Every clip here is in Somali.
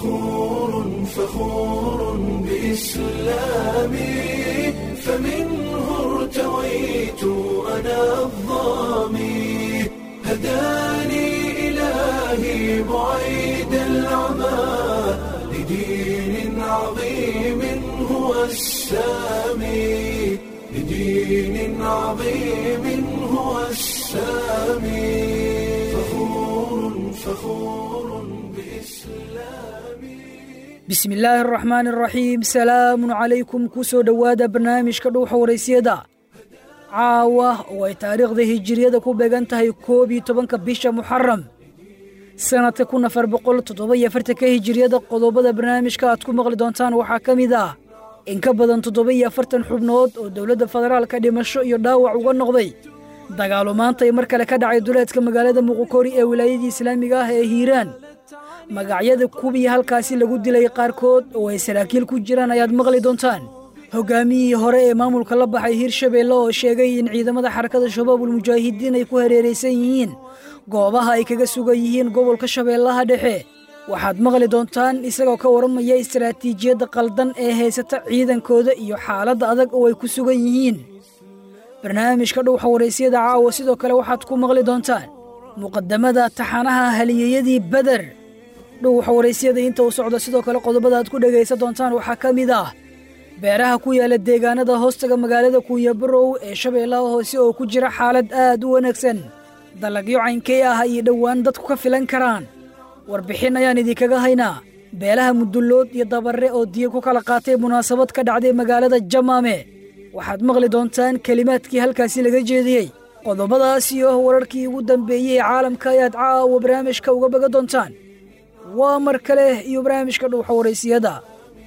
فخور فخور بإسلامي فمنه ارتويت أنا الظامي هداني إلهي بعيد العمى لدين عظيم هو السامي لدين عظيم هو السامي فخور فخور بإسلامي bismi illaahi araxmaan araxiim salaamun calaykum ku soo dhowaada barnaamijka dhuuxa waraysyada caawa oo ay taariikhda hijiriyada ku beegan tahay koob iyo tobanka bisha muxaram sannadka kun afar boqol toddoba iyo afartanka hijiriyada qodobada barnaamijka aad ku maqli doontaan waxaa ka mid ah in ka badan toddoba iyo afartan xubnood oo dowladda federaalka dhimasho iyo dhaawac uga noqday dagaalo maanta ay mar kale ka dhacay duleedka magaalada muqukori ee wilaayadii islaamiga ah ee hiiraan magacyada kuwii halkaasi lagu dilay qaarkood oo ay saraakiil ku jiraan ayaad maqli doontaan hogaamiyihii hore ee maamulka la baxay hirshabeelle oo sheegay in ciidamada xarakada shabaabulmujaahidiin ay ku hareeraysan yihiin goobaha ay kaga sugan yihiin gobolka shabeellaha dhexe waxaad maqli doontaan isagoo ka waramaya istaraatiijiyadda qaldan ee haysata ciidankooda iyo xaaladda adag oo ay ku sugan yihiin barnaamijka dhowxa waraysyada caawa sidoo kale waxaad ku maqli doontaan muqadamada taxanaha haliyeyadii beder dhowxa waraysyada inta uu socdo sidoo kale qodobada aad ku dhegaysan doontaan waxaa ka mid ah beeraha ku yaala deegaanada hoostaga magaalada kuuyabarow ee shabeellaha hoose oo ku jira xaalad aad u wanaagsan dalagyo caynkee ah ayay dhowaan dadku ka filan karaan warbixin ayaan idinkaga haynaa beelaha mudullood iyo dabarre oo diya ku kala qaatay munaasabad ka dhacday magaalada jamaame waxaad maqli doontaan kelimaadkii halkaasi laga jeediyey qodobadaas iyo wararkii ugu dambeeyey ee caalamka ayaad caawa barnaamijka uga baga doontaan waa mar kale iyo barnaamijka dhuuxa waraysiyada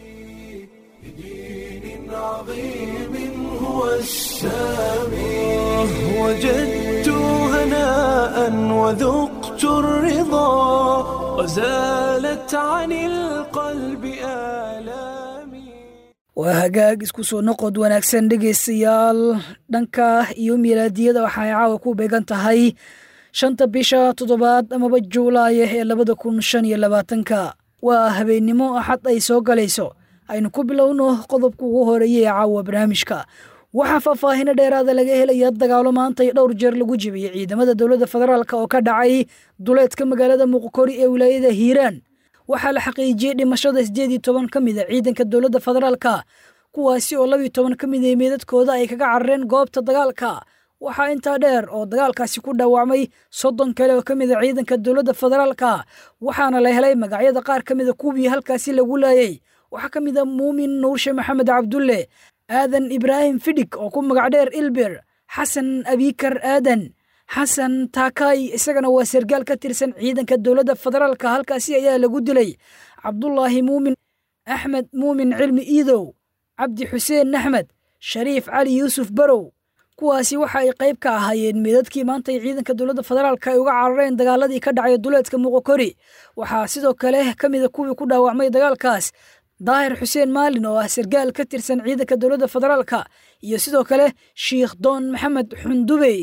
دين عظيم هو السامي وجدت هناء وذقت الرضا وزالت عن القلب آلامي waa hagaag isku soo noqod wanaagsan dhegaystayaal dhanka iyo milaadiyada waxaay caawa ku beegan tahay shanta bisha toddobaad amaba juulaaya ee labada kun shan iyo labaatanka waa habeennimo axad ay soo galayso aynu ku bilowno qodobka ugu horeeya ee caawa barnaamijka waxaa faahfaahino dheeraada laga helaya dagaalo maanta iyo dhowr jeer lagu jibiyey ciidamada dowladda federaalk oo ka dhacay duleedka magaalada muqkori ee wilaayada hiiraan waxaa la xaqiijiyey dhimashada siddeed iyo toban ka mid a ciidanka dowladda federaalka kuwaasi oo labiyo toban ka mid a meedadkooda ay kaga carareen goobta dagaalka waxaa intaa dheer oo dagaalkaasi ku dhaawacmay soddon kale oo ka mid a ciidanka dowladda federaalka waxaana la helay magacyada qaar ka mid a kuwii halkaasi lagu laayey waxaa ka mid a muumin nuurshe maxamed cabdulle aadan ibraahim fidhig oo ku magac dheer ilbir xasan abikar aadan xasan taakay isagana waa sargaal ka tirsan ciidanka dowladda federaalka halkaasi ayaa lagu dilay cabdulaahi muumin axmed muumin cilmi iidow cabdi xuseen axmed shariif cali yuusuf barow kuwaasi waxa ay qayb ka ahaayeen meedadkii maanta ay ciidanka dowladda federaalka ay uga carareen dagaaladii ka dhacay duleedka muqokori waxaa sidoo kale ka mida kuwii ku dhaawacmay dagaalkaas daahir xuseen maalin oo ah sargaal ka tirsan ciidanka dowladda federaalka iyo sidoo kale shiikh doon maxamed xundubey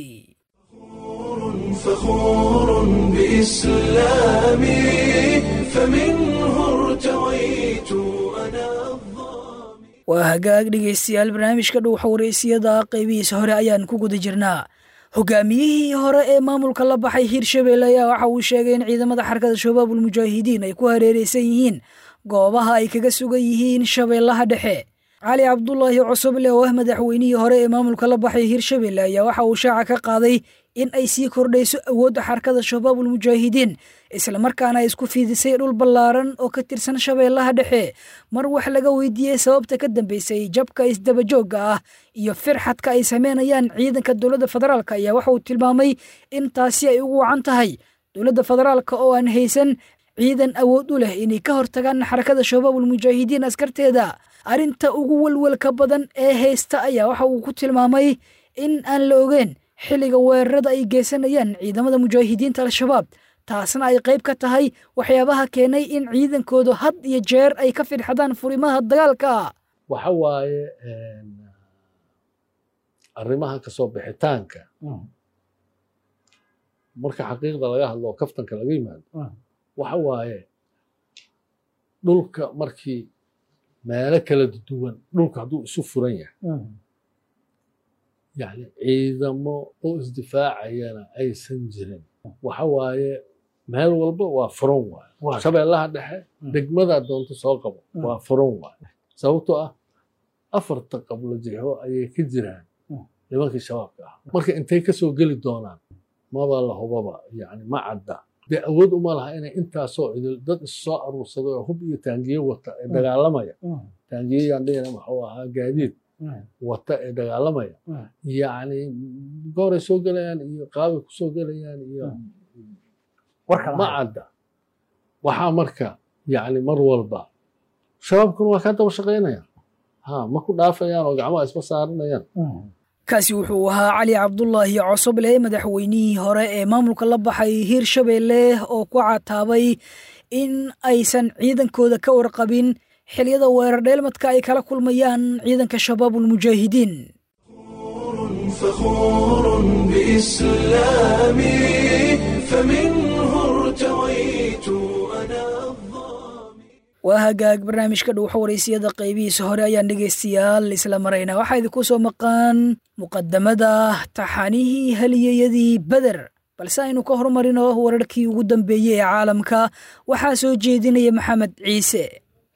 فخور بإسلامي فمنه ارتويت أنا الظامي waa hagaag dhegaystayaal barnaamijka dhuuxa waraysiyada qaybihiisa hore ayaan ku guda jirnaa hogaamiyihii hore ee maamulka la baxay hirshabeelle ayaa waxa uu sheegay in ciidamada xarakada shabaabulmujaahidiin ay ku hareeraysan yihiin goobaha ay kaga sugan yihiin shabeellaha dhexe cali cabdulaahi cusuble oo ah madaxweynihii hore ee maamulka la baxay hirshabeelle ayaa waxa uu shaaca ka qaaday in ay sii kordhayso awoodda xarakada shabaabulmujaahidiin islamarkaana ay isku fiidisay dhul ballaaran oo ka tirsan shabeellaha dhexe mar wax laga weydiiyey sababta ka dambeysay jabka isdabajoogga ah iyo firxadka ay sameynayaan ciidanka dowladda federaalk ayaa waxa uu tilmaamay in taasi ay ugu wacan tahay dowladda federaalka oo aan haysan ciidan awood u leh inay ka hortagaan xarakada shabaabulmujaahidiin askarteeda arrinta ugu welwelka badan ee haysta ayaa waxa uu ku tilmaamay in aan la ogeen xilliga weerarada ay geysanayaan ciidamada mujaahidiinta al-shabaab taasna ay qayb ka tahay waxyaabaha keenay in ciidankoodu had iyo jeer ay ka firxadaan furimaha dagaalka waxa waaye arrimaha kasoo bixitaanka marka xaqiiqda laga hadlo oo kaftanka laga yimaado waxa waaye dhulka markii meelo kala duwan dhulka hadduu isu furan yahay yani ciidamo oo isdifaacayana aysan jirin waxa waaye meel walba waa furan waaye shabeellaha dhexe degmadaa doonto soo qabo waa furan waaye sababtoo ah afarta qablo jixo ayay ka jiraan nimankii shabaabka ah marka intay kasoo geli doonaan maba la hubaba yani ma cadda dee awood uma laha inay intaasoo cidil dad issoo aruursaday oo hub iyo taangiye wata ee dagaalamaya taangiyeyaan dhihina waxuu ahaa gaadiid wata ee dagaalamaya yani gooray soo gelayaan iyo qaabay kusoo gelayaan iyo ma cadda waxaa marka yani mar walba shabaabkuna waa kaa daba shaqaynayaan ha ma ku dhaafayaan oo gacmaha isma saaranayaan kaasi wuxuu ahaa cali cabdulaahi cosoble madaxweynihii hore ee maamulka la baxay hiirshabeelle oo ku cataabay in aysan ciidankooda ka warqabin xiliyada weerar dheelmadka ay kala kulmayaan ciidanka shabaabulmujaahidiin فخور بإسلامي فمنه ارتويت أنا waa hagaag barnaamijka dhuuxa waraysiyada qaybihiisa hore ayaan dhegaystayaal isla maraynaa waxaa idinku soo maqaan muqadamada taxanihii haliyeyadii beder balse aynu ka hormarino wararkii ugu dambeeyey ee caalamka waxaa soo jeedinaya maxamed ciise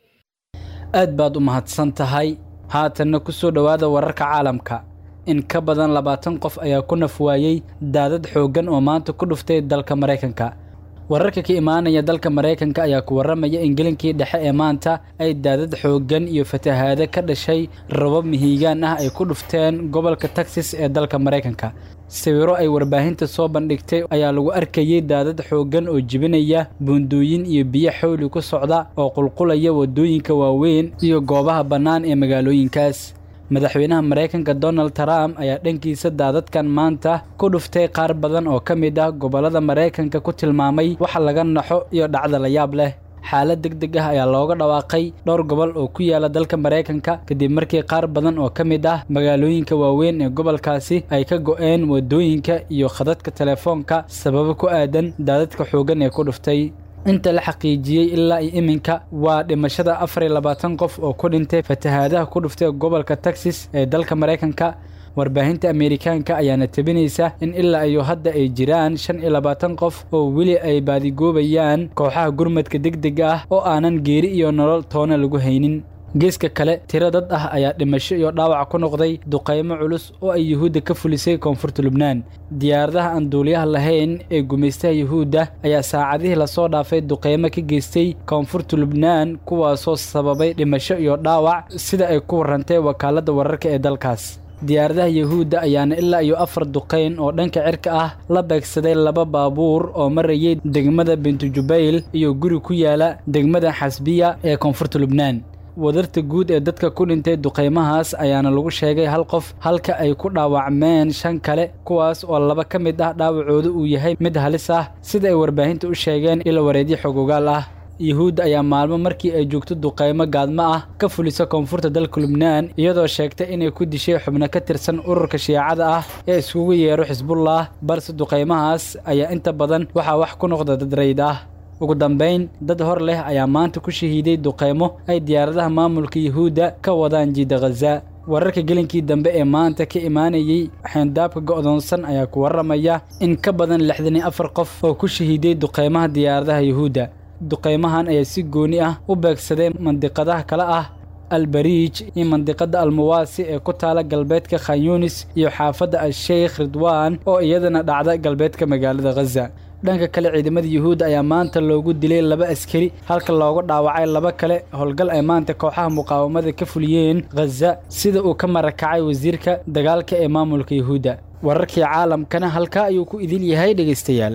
aad baad u mahadsan tahay haatanna ku soo dhowaada wararka caalamka in ka badan labaatan qof ayaa ku naf waayey daadad xooggan oo maanta ku dhuftay dalka maraykanka wararka ka imaanaya dalka maraykanka ayaa ku warramaya in gelinkii dhexe ee maanta ay daadad xooggan iyo fatahaado ka dhashay rabab mihiigaan ah ay ku dhufteen gobolka texas ee dalka maraykanka sawiro ay warbaahinta soo bandhigtay ayaa lagu arkayey daadad xooggan oo jibinaya buundooyin iyo biyo xawli ku socda oo qulqulaya waddooyinka waaweyn iyo goobaha bannaan ee magaalooyinkaas madaxweynaha maraykanka donald trump ayaa dhankiisa daadadkan maanta ku dhuftay qaar badan oo ka mid ah gobollada maraykanka ku tilmaamay waxa laga naxo iyo dhacda la yaab leh xaalad deg deg ah ayaa looga dhawaaqay dhowr gobol oo ku yaala dalka maraykanka kadib markii qaar badan oo ka mid ah magaalooyinka waaweyn ee gobolkaasi ay ka go'een waddooyinka iyo khadadka telefoonka sababo ku aadan daadadka xooggan ee ku dhuftay inta la xaqiijiyey ilaa iyo iminka waa dhimashada afar iyo labaatan qof oo ku dhintay fatahaadaha ku dhuftay gobolka texas ee dalka maraykanka warbaahinta ameerikaanka ayaana tebinaysa in ilaa iyo hadda ay jiraan shan iyo labaatan qof oo weli ay baadigoobayaan kooxaha gurmadka degdega ah oo aanan geeri iyo nolol toona lagu haynin geeska kale tiro dad ah ayaa dhimasho iyo dhaawac ku noqday duqaymo culus oo ay yuhuudda ka fulisay koonfurta lubnaan diyaaradaha aan duuliyaha lahayn ee gumaystaha yuhuudda ayaa saacadihii lasoo dhaafay duqaymo ka geystay koonfurta lubnaan kuwaasoo sababay dhimasho iyo dhaawac sida ay ku warrantay wakaaladda wararka ee dalkaas diyaaradaha yuhuudda ayaana ilaa iyo afar duqayn oo dhanka cirka ah la beegsaday laba baabuur oo marayay degmada bintujubayl iyo guri ku yaala degmada xasbiya ee koonfurta lubnaan wadarta guud ee dadka ku dhintay duqaymahaas ayaana lagu sheegay hal qof halka ay ku dhaawacmeen shan kale kuwaas oo laba ka mid ah dhaawacooda uu yahay mid halis ah sida ay warbaahinta u sheegeen ilo wareedyo xogogaal ah yuhuudda ayaa maalmo markii ay joogto duqaymo gaadmo ah ka fulisa koonfurta dalka lubnaan iyadoo sheegtay inay ku dishay xubno ka tirsan ururka shiicada ah ee iskugu yeero xisbullah balse duqaymahaas ayaa inta badan waxaa wax ku noqda dad rayd ah ugu dambayn dad hor leh ayaa maanta ku shahiiday duqaymo ay diyaaradaha maamulka yuhuudda ka wadaan jiida khaza wararka gelinkii dambe ee maanta ka imaanayey xeendaabka go'doonsan ayaa ku warramaya in ka badan lixdan iyo afar qof oo ku shahiiday duqaymaha diyaaradaha yuhuudda duqaymahan ayaa si gooni ah u beegsaday mandiqadaha kale ah albariij iyo mandiqada almuwaasi ee ku taala galbeedka khanyunis iyo xaafadda al-sheykh ridwaan oo iyadana dhacda galbeedka magaalada khaza dhanka kale ciidamada yuhuudda ayaa maanta loogu dilay laba askari halka looga dhaawacay laba kale howlgal ay maanta kooxaha muqaawamada ka fuliyeen khaza sida uu ka marakacay wasiirka dagaalka ee maamulka yuhuudda wararkii caalamkana halkaa ayuu ku idil yahay dhegaystayaal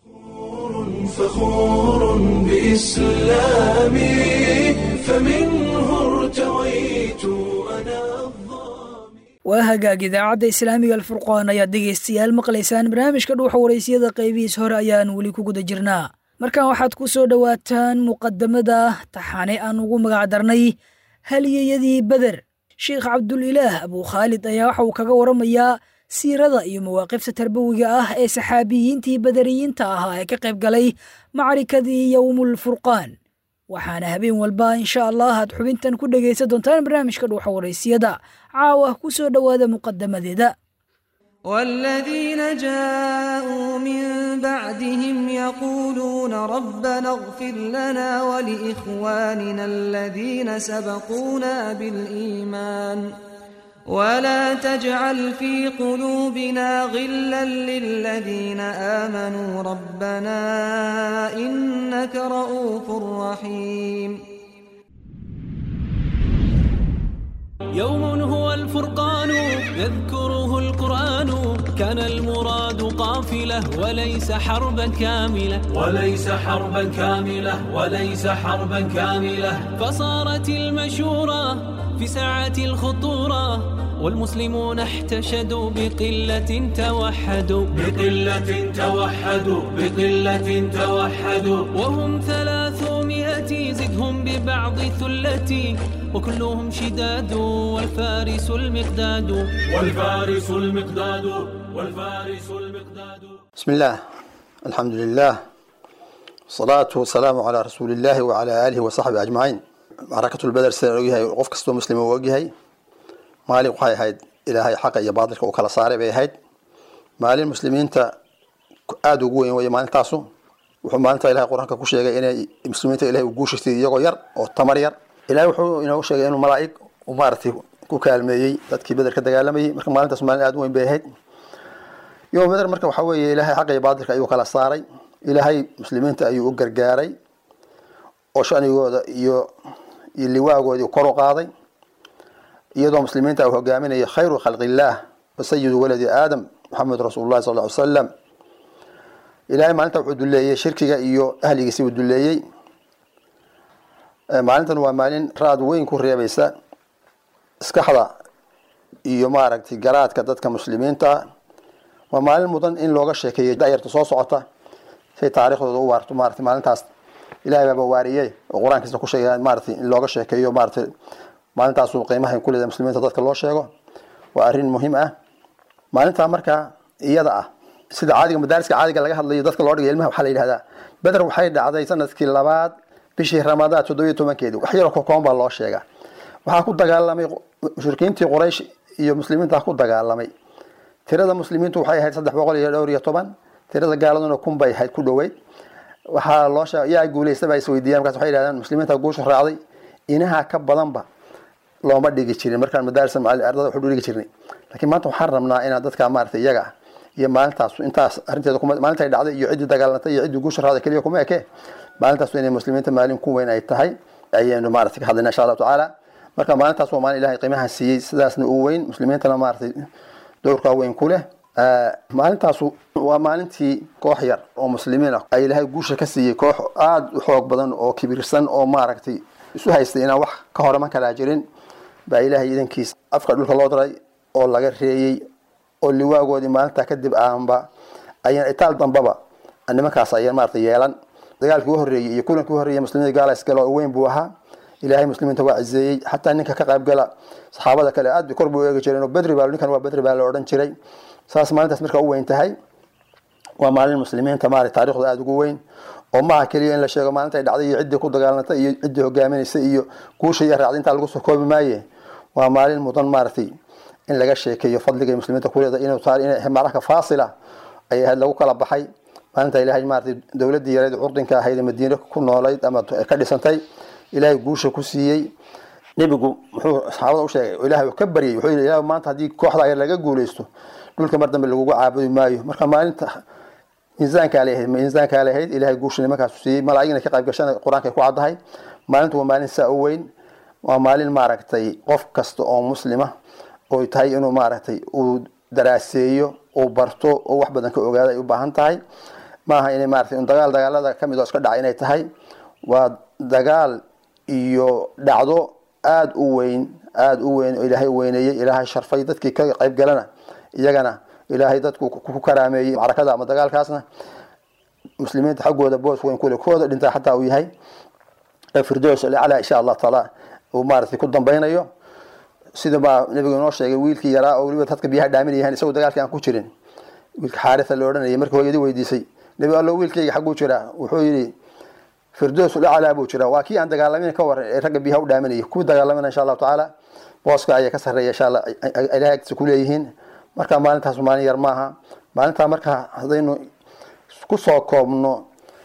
فخور بإسلامي فمنه ارتويت أنا waa hagaag idaacadda islaamiga alfurqaan ayaad dhegaystayaal maqlaysaan barnaamijka dhuuxa waraysiyada qaybihiis hore ayaan weli ku guda jirnaa markan waxaad ku soo dhowaataan muqadamada taxane aan ugu magacdarnay haliyeyadii beder sheikh cabdulilaah abuu khaalid ayaa waxa uu kaga waramayaa siirada iyo mawaaqifta tarbawiga ah ee saxaabiyiintii badariyiinta ahaa ee ka qayb galay macrikadii yowmulfurqaan waxaana habeen walba insha allah aad xubintan ku dhegaysan doontaan barnaamijka dhuuxa waraysiyada caawa ku soo dhowaada muqadamadeeda والذين جاءوا من بعدهم يقولون ربنا اغفر لنا ولإخواننا الذين سبقونا بالإيمان ولا تجعل في قلوبنا غلا للذين آمنوا ربنا إنك رؤوف رحيم يوم هو الفرقان يذكره القرآن كان المراد قافلة وليس حربا كاملة وليس حربا كاملة وليس حربا كاملة فصارت المشورة في ساعة الخطورة والمسلمون احتشدوا بقلة توحدوا بقلة توحدوا بقلة توحدوا وهم ثلاثمائة زدهم ببعض ثلتي وكلهم شداد والفارس المقداد والفارس المقداد والفارس المقداد بسم الله الحمد لله والصلاة والسلام على رسول الله وعلى آله وصحبه أجمعين معركة البدر sida ogyahay qof kastoo muslim uu ogyahay maalin waxay ahayd ilaahay xaqa iyo baadilka uu kala saaray bay ahayd maalin muslimiinta aada ugu weyn weye maalintaasu wuxuu maalinta ilahay qur-aanka ku sheegay inay muslimiinta ilahay u guushistay iyagoo yar oo tamar yar ilahay wuxuu inoogu sheegay inuu malaa'ig uu maaragtay ku kaalmeeyey dadkii beder ka dagaalamayay marka maalintaas maalin aada u weyn bay ahayd yom beder marka waxaa weeye ilaahay xaqa iyo baadilka ayuu kala saaray ilaahay muslimiinta ayuu u gargaaray oo shanigooda iyo iyo liwaagoodii kor u qaaday iyadoo muslimiinta uu hogaaminayo khayru khalqi illaah wa sayidu waladi aadam maxamed rasuul llahi sal ly salam ilahay maalinta wuxuu duleeyey shirkiga iyo ahligiisi uu duleeyey maalintan waa maalin raad weyn ku reebaysa iskaxda iyo maaragtay garaadka dadka muslimiinta waa maalin mudan in looga sheekeeyo dayarta soo socota say taariikhdooda u waarto maarata maalintaas ilahay baaba waariyey oo qur-aankiisa ku sheegay maarata in looga sheekeeyo maarata maalintaasu qiimaha ku leedahay muslimiinta dadka loo sheego waa arrin muhiim ah maalintaa markaa iyada ah sida caadiga madaariska caadiga laga hadlayo dadka loo dhigay ilmaha waxaa la yidhahdaa beder waxay dhacday sanadkii labaad bishii ramadaan toddobiyo tobankeedi wax yaroo kokoon baa loo sheegaa waxaa ku dagaalamay mushrikiintii quraysh iyo muslimiinta ku dagaalamay tirada muslimiintu waxay ahayd saddex boqol iyo dhowr iyo toban tirada gaaladuna kun bay ahayd ku dhoweyd waxaa loo sheeg yaa guulaystaba is weydiiyaan markaas waxay yidhahdeen muslimiinta guusha raacday inaha ka badanba looma dhigi jirin markaan madaaris ardada waxu dhigi jirnay laakiin maanta waxaan rabnaa inaan dadka maarata iyaga ah iyo maalintaas intaas arrinteeda maalinta ay dhacday iyo ciddii dagaalantay iyo ciddii guusha raacday keliya kuma eke maalintaas inay muslimiinta maalin ku weyn ay tahay ayaynu maarata ka hadlayna insha allahu tacaala marka maalintaas waa maalin ilahay qiimaha siiyey sidaasna uu weyn muslimiintana maaratay dowrkaa weyn ku leh maalintaasu waa maalintii koox yar oo muslimiin ah ay ilaahay guusha ka siiyey koox aada u xoog badan oo kibirsan oo maaragtay isu haystay inaan wax ka horeman kalaa jirin baa ilaahay idankiisa afka dhulka loo diray oo laga reeyey oo liwaagoodii maalintaa kadib aanba ayaan itaal dambaba nimankaas ayaan maarata yeelan dagaalkii u horreeyey iyo kulankii u horreeyey muslimiinta gaalays gala oo weyn buu ahaa ilaahay muslimiinta waa cizeeyey xataa ninka ka qayb gala saxaabada kale aad bay kor buu eegi jireen oo bedri baa ninkan waa bedri baa la odhan jiray saas maalintaas marka u weyn tahay waa maalin muslimiinta maarata taarikhda aada ugu weyn oo maaha keliya in la sheego maalinta ay dhacday iyo ciddii ku dagaalantay iyo ciddii hogaaminaysay iyo guusha iyo raacda intaa lagu soo koobi maaye waa maalin mudan maaragtay in laga sheekeeyo fadliga muslimiinta kuleeda inuu taari inay macraka faasila ay ahayd lagu kala baxay maalinta ilaahay maaragtay dowladdii yareed curdinka ahayd ee madiine ku noolayd ama ka dhisantay ilaahay guusha ku siiyey nebigu muxuu saxaabada u sheegay oo ilaahay ka baryay wuxuu yidhi ilaah maanta haddii kooxda yar laga guuleysto dhulka mar dambe lagugu caabudi maayo marka maalinta miisaankaa leeyahayd miisaankaa leeyahayd ilaahay guusha nimankaasu siiyey malaa'igna ka qayb gashana qur-aanka ay ku caddahay maalintu waa maalin saa u weyn waa maalin maaragtay qof kasta oo muslima oo tahay inuu maaragtay uu daraaseeyo uu barto oo wax badan ka ogaado ay u baahan tahay maaha inay maaragtay un dagaal dagaalada ka mid oo iska dhaca inay tahay waa dagaal iyo dhacdo aada u weyn aada u weyn oo ilaahay weyneeyey ilaahay sharfay dadkii ka qayb galana iyagana ilaahay dadku ku karaameeyey macrakada ama dagaalkaasna muslimiinta xaggooda boos weyn kule kooda dhintaa xataa uu yahay firdows alaclaa insha allah taala uu maaragtay ku dambeynayo sida baa nabigu inoo sheegay wiilkii yaraa oo weliba dadka biyaha dhaaminayahan isagoo dagaalkii aan ku jirin wiilka xaaritha la odhanayay markii hooyadii weydiisay nebi allo wiilkayga xagguu jiraa wuxuu yidhi firdowsul aclaa buu jira waa kii aan dagaalamin ka waran ee ragga biyaha u dhaaminaya kuwii dagaalamina insha allahu tacaala booska ayaa ka sarreeya insha allah ilahay agtiisa ku leeyihiin marka maalintaas maalin yar maaha maalintaa marka haddaynu kusoo koobno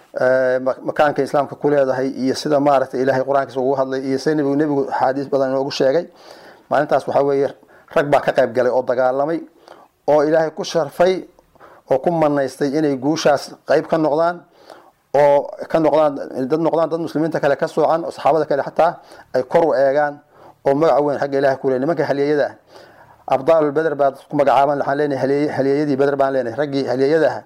makaanka islaamka ku leedahay iyo sida maaragtay ilahay qur-aankiisa ugu hadlay iyo sida nebigu nebigu axaadiis badan inoogu sheegay maalintaas waxaa weeye rag baa ka qayb galay oo dagaalamay oo ilaahay ku sharfay oo ku manaystay inay guushaas qayb ka noqdaan oo ka noqdaan dad noqdaan dad muslimiinta kale ka soocan oo saxaabada kale xataa ay kor u eegaan oo magaca weyn xagga ilahay ku leey nimanka halyeeyada ah abdaalulbeder baa ku magacaaban waxaan leenahay halyeeyadii beder baan leenahay raggii halyeeyadaha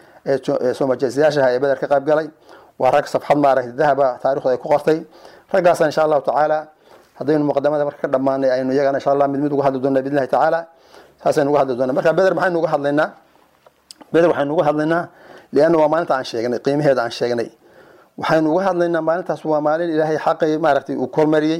ee soomajeesayaashaha ee beder ka qayb galay waa rag safxad maaragtay dahaba taarikhda ay ku qortay raggaasna insha allahu tacaala haddaynu muqadamada marka ka dhammaanay aynu iyagana insha allah mid mid uga hadli doona biidnillahi tacaala saasaynu uga hadli doona marka beder maxaynu uga hadlaynaa beder waxaynu uga hadlaynaa lianna waa maalinta aan sheegnay qiimaheeda aan sheegnay waxaynu uga hadlaynaa maalintaas waa maalin ilaahay xaqay maaragtay uu kormariyey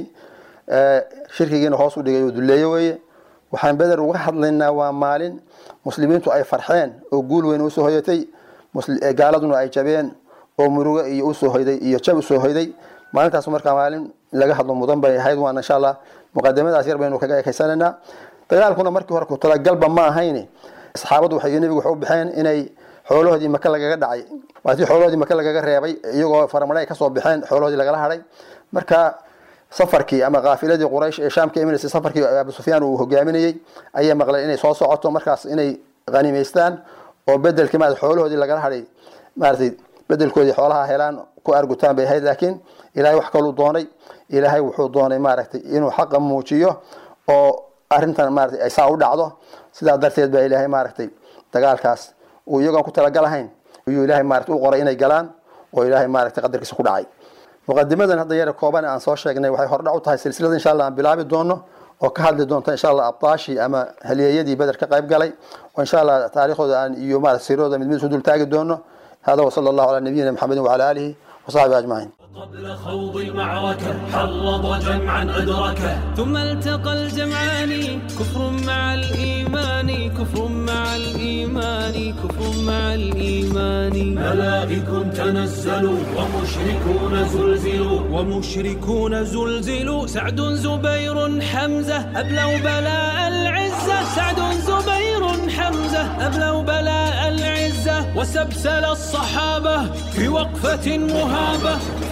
shirkigiina hoos u dhigay oo duleeye weeye waxaan beder uga hadlaynaa waa maalin muslimiintu ay farxeen oo guul weyn usoo hoyatay gaaladuna ay jabeen oo murugo iyo usoo hoyday iyo jab usoo hoyday maalintaas markaa maalin laga hadlo mudan bay ahayd waana insha allah muqadamadaas yar baynu kaga ekaysananaa dagaalkuna markii hore ku talagalba ma ahayn saxaabadu waxay nebigu waxay u baxeen inay xoolahoodii maka lagaga dhacay waatii xoolahoodii maka lagaga reebay iyagoo faramare ay kasoo baxeen xoolahoodii lagala hadhay marka safarkii ama kaafiladii quraysh ee shaam ka imanaysay safarkii abu sufyaan uu hogaaminayey ayay maqleen inay soo socoto markaas inay hanimaystaan oo bedelkii maarata xoolahoodii lagala hadhay maaratay bedelkoodii xoolaha helaan ku argutaan bay ahayd laakiin ilaahay wax kaluu doonay ilaahay wuxuu doonay maaragtay inuu xaqa muujiyo oo arrintan maaragtay ay saa u dhacdo sidaa darteed baa ilaahay maaragtay dagaalkaas uu iyagoon ku talagalahayn ayuu ilaahay maaragtay u qoray inay galaan oo ilaahay maaragtay qadarkiisa ku dhacay muqadimadan hadda yara kooban aan soo sheegnay waxay hordhac u tahay silsilada insha allah aan bilaabi doono oo ka hadli doonta insha allah abtaashii ama halyeeyadii beder ka qayb galay oo insha allah taariikhdooda aan iyo maarata siirooda mid mid isu dul taagi doono hada wasala allahu calaa nabiyina maxamedin wacala aalihi wasaxbihi ajmaciin قبل خوض المعركة حرض جمعا أدركه ثم التقى الجمعان كفر مع الإيمان كفر مع الإيمان كفر مع الإيمان ملائك تنزلوا ومشركون زلزلوا ومشركون زلزلوا سعد زبير حمزة أبلوا بلاء العزة سعد زبير حمزة أبلوا بلاء العزة وسبسل الصحابة في وقفة مهابة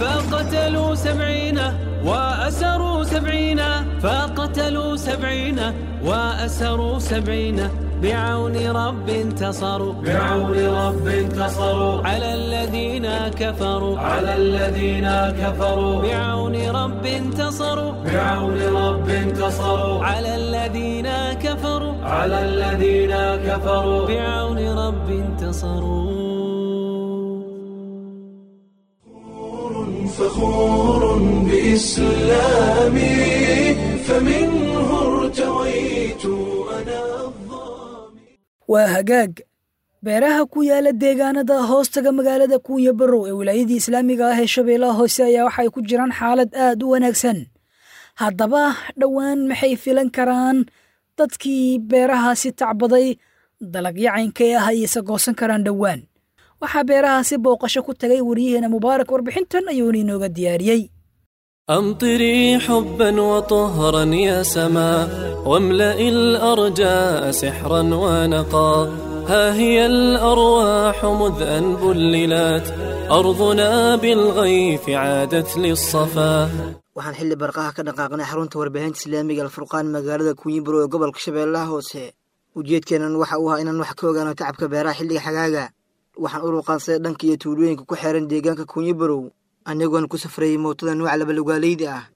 فقتلوا سبعين وأسروا سبعين فقتلوا سبعين وأسروا سبعين بعون رب انتصروا بعون رب انتصروا على الذين كفروا على الذين كفروا بعون رب انتصروا بعون رب انتصروا على الذين كفروا على الذين كفروا بعون رب انتصروا فخور بإسلامي فمنه ارتويت أنا waa hagaag beeraha ku yaala deegaanada hoostaga magaalada kuuya barow ee wilaayadii islaamiga ah ee shabeellaha hoose ayaa waxay ku jiraan xaalad aad u wanaagsan haddaba dhowaan maxay filan karaan dadkii beerahaasi tacbaday dalagyacaynka ah ayayse goosan karaan dhowaan waxaa beerahaasi booqasho ku tagay waryaheena mubaarak warbixintan ayuuna inooga diyaariyey أمطري حبا وطهرا يا سماء واملئ الأرجاء سحرا ونقا ها هي الأرواح مذ أن بللت أرضنا بالغيث عادت للصفا waxaan xilli barqaha ka dhaqaaqnay xarunta warbaahinta islaamiga alfurqaan magaalada kunyiburo ee gobolka shabeellaha hoose ujeedkeenan waxa uu ahaa inaan wax ka ogaano tacabka beeraha xilliga xagaaga waxaan u ruuqaansaday dhanka iyo tuulooyinka ku xeeran deegaanka kunyibarow anigoon ku safrayay mootada nuuca labalugaaleyda ah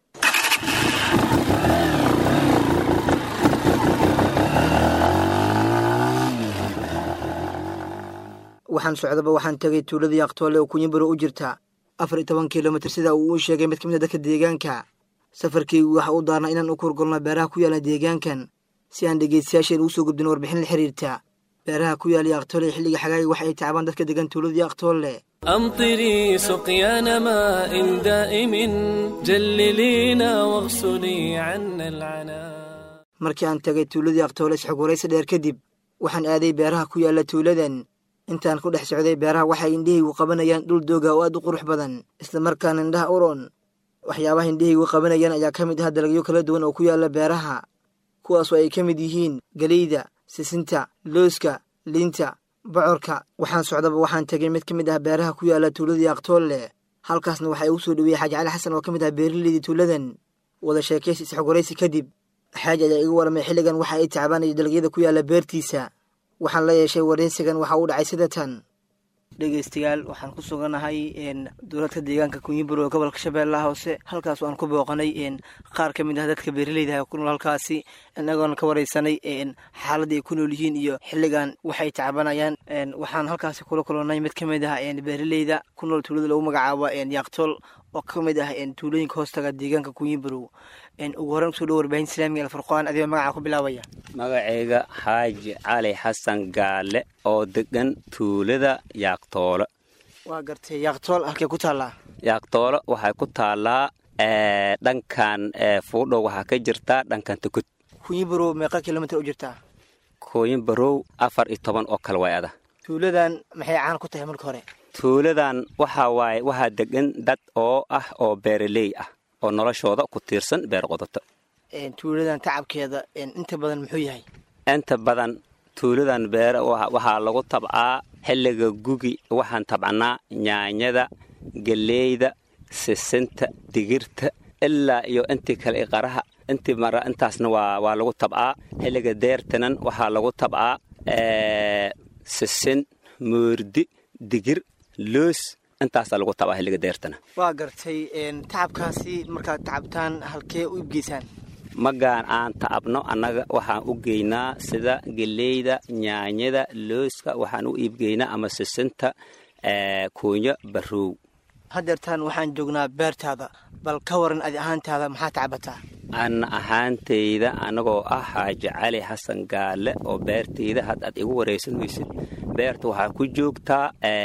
waxaan socdaba waxaan tegay tuuladii aqtoole oo kunyibarow u jirta afar iyo toban kilomitir sida uu u sheegay mid ka mid a dadka deegaanka safarkaygu waxa uu daarnaa inaan u kurgolno beeraha ku yaala deegaankan si aan dhegeystayaasheen ugu soo gudbin warbixin la xiriirta beeraha ku yaala aqtoole ee xilliga xagaaga waxa ay tacbaan dadka degan tuuladii aqtoole أمطري سقيان ماء دائم جللينا واغسلي عنا العنا markii aan tagay tuuladii aqtoole isxog waraysi dheer kadib waxaan aaday beeraha ku yaala tuuladan intaan ku dhex socday beeraha waxay indhahaygu qabanayaan dhul dooga oo aad u qurux badan islamarkaana indhaha uroon waxyaabaha indhahaygu qabanayaan ayaa ka mid ah dalagyo kala duwan oo ku yaala beeraha kuwaasoo ay ka mid yihiin geleyda sisinta looska liinta bocorka waxaan socdaba waxaan tegay mid ka mid ah beeraha ku yaala tuuladii aqtoolle halkaasna waxaa igu soo dhaweeyey xaaji cali xasan oo ka mid ah beeraleydii tuuladan wada sheekaysi isxogoraysi kadib xaaji ayaa iga waramay xilligan waxa ay tacbaanaya dalagyada ku yaala beertiisa waxaan la yeeshay waraysigan waxa uu dhacay sida tan dhegeystayaal waxaan ku suganahay dowladka deegaanka kunyibur oo gobolka shabeellaha hoose halkaas aan ku booqanay qaar ka mid ah dadka beeraleyda ku nool halkaasi inagoona ka wareysanay xaaladda ay ku nool yihiin iyo xilligan waxay tacbanayaan waxaan halkaasi kula kulannay mid ka mid ah beeraleyda ku nool tuulada lagu magacaabo yaaqtool oo ka mid ah tuulooyinka hoostaga deegaanka kunyiburow ugu horreyn kusoo dhow warbaahinta islaamiga alfurqaan adigoo magaca ku bilaabaya magacayga xaaji cali xasan gaale oo degan tuulada yaaqtoolo waa gartay yaaqtool halkee ku taallaa yaaqtoolo waxay ku taallaa dhankan fuudhow waxaa ka jirtaa dhankan tukud kunyiburow meeqa kilomitr u jirtaa kooyin barow afar iyo toban oo kale way ada tuuladan maxay caan ku tahay marka hore tuuladan waxaa waaye waxaa degan dad oo ah oo beeraley ah oo noloshooda ku tiirsan beer qodato tuuladan tacabkeeda inta badan muxuu yahay inta badan tuuladan beer waxaa lagu tabcaa xilliga gugi waxaan tabcanaa nyaanyada geleyda sisinta digirta ilaa iyo intii kale qaraha intii mara intaasna waa waa lagu tabcaa xilliga deertanan waxaa lagu tabcaa sisin moordi digir loos intaasaa lagu tabaa xilliga deertana waa gartay tacabkaasi markaad tacabtaan halkee u ibgeysaan magaan aan tacabno annaga waxaan u geynaa sida geleyda nyaanyada looska waxaan u iibgeynaa ama sisinta kuunyo barrow haddeertaan waxaan joognaa beertaada bal ka waran adi ahaantaada maxaa tacabataa ana ahaantayda anagoo ah xaaji cali xasan gaale oo beertayda had aad igu waraysanaysid beerta waxaa ku joogtaa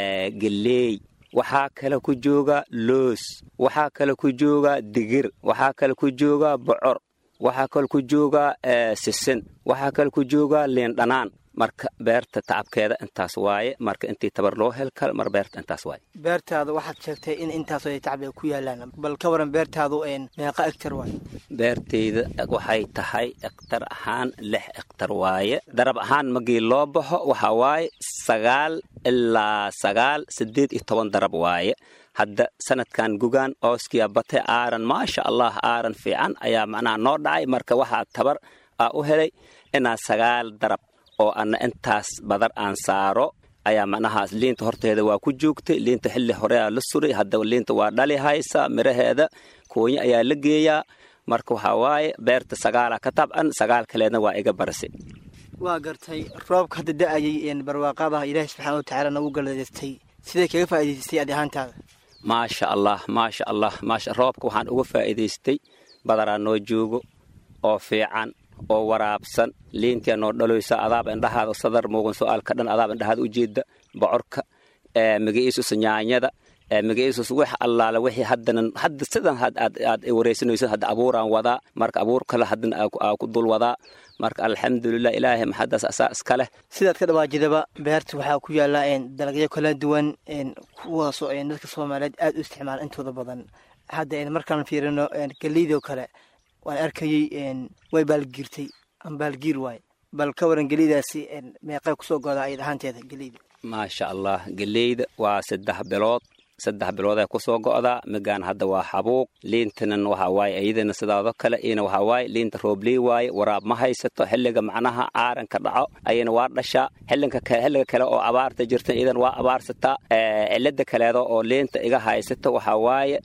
geleey waxaa kale ku jooga loos waxaa kale ku jooga digir waxaa kale ku jooga bocor waxaa kale ku jooga sisin waxaa kale ku jooga liindhanaan marka beerta tacabkeeda intaas waaye marka intii tabar loo hel kal mar beerta intaas waaye beertaada waxaad sheegtay in intaasoo ay tacab ay ku yaalaan bal ka waran beertaadu meeqa egtar waaye beertayda waxay tahay ektar ahaan lix ektar waaye darab ahaan magii loo baxo waxaa waaye sagaal ilaa sagaal siddeed iyo toban darab waaye hadda sanadkan gugaan ooskiya bate aaran maasha allah aaran fiican ayaa macnaha noo dhacay marka waxaa tabar aa u helay inaa sagaal darab oo anna intaas badar aan saaro ayaa macnahaas liinta horteeda waa ku joogtay liinta xilli horea la suray hadda liinta waa dhali haysa miraheeda koonya ayaa la geeyaa marka waxaa waaye beerta sagaalaa ka tabcan sagaal kaleedna waa iga barasi waa gartay roobka hadda da-ayay barwaaqadaha ilaahi subxaana watacaala nagu galaystay siday kaga faa'idaysatay adi ahaantaada maasha allah maasha allah maasha roobka waxaan uga faa'iidaystay badaraa noo joogo oo fiican oo waraabsan liintia noo dhaloysa adaab indhahaada sadar muuqan su-aalka dhan adaab indhahaada ujeeda bocorka magaciisus nyaanyada magaciisus wax allaala wixii haddanan hadda sidan aad wareysanayso hadda abuuraan wadaa marka abuur kale haddana aa ku dul wadaa marka alxamdulilah ilaahay maxadaas asaa iska leh sidaad ka dhawaajidaba beerta waxaa ku yaala dalagyo kala duwan kuwaasoo dadka soomaaliyeed aad u isticmaala intooda badan hadda markaan fiirino geliydoo kale waan arkayey way baalgiirtay ama baalgiir waaye bal ka waran geliydaasi meeqay kusoo godaa ayad ahaanteeda geliyda maasha allah geleyda waa saddex bilood saddex bilooday kusoo go'daa migaan hadda waa xabuuq liintanan waxaa waaye iyadana sidaado kale iyana waxaa waaye liinta roobley waaye waraab ma haysato xilliga macnaha aaranka dhaco ayana waa dhashaa xillinka xilliga kale oo abaarta jirta iyadan waa abaarsataa cilada kaleedo oo liinta iga haysato waxaa waaye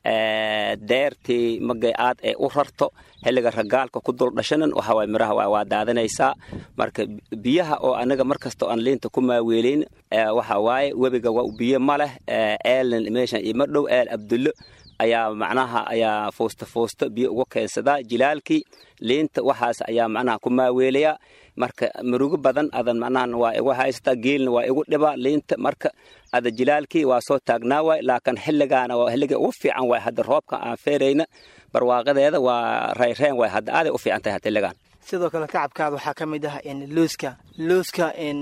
deertii magay aad ee u rarto xilliga ragaalka ku dul dhashanan waxaa waaye miraha waa daadanaysaa marka biyaha oo anaga markasta aan liinta ku maaweelayn waxaa waaye webiga biyo ma leh eelan meeshan ima dhow eel abdullo ayaa macnaha ayaa fuusta fuusta biyo uga keensadaa jilaalkii liinta waxaas ayaa macnaha ku maaweelayaa marka murugo badan adan macnaha waa igu haysataa geelna waa igu dhibaa liinta marka ada jilaalkii waa soo taagnaa waay laakiin xilligaana waa xilliga ugu fiican waay hadda roobka aan feerayna barwaaqadeeda waa rayreen waay hadda aaday u fiican tahay xilligan sidoo kale tacabkaada waxaa ka mid ah looska looska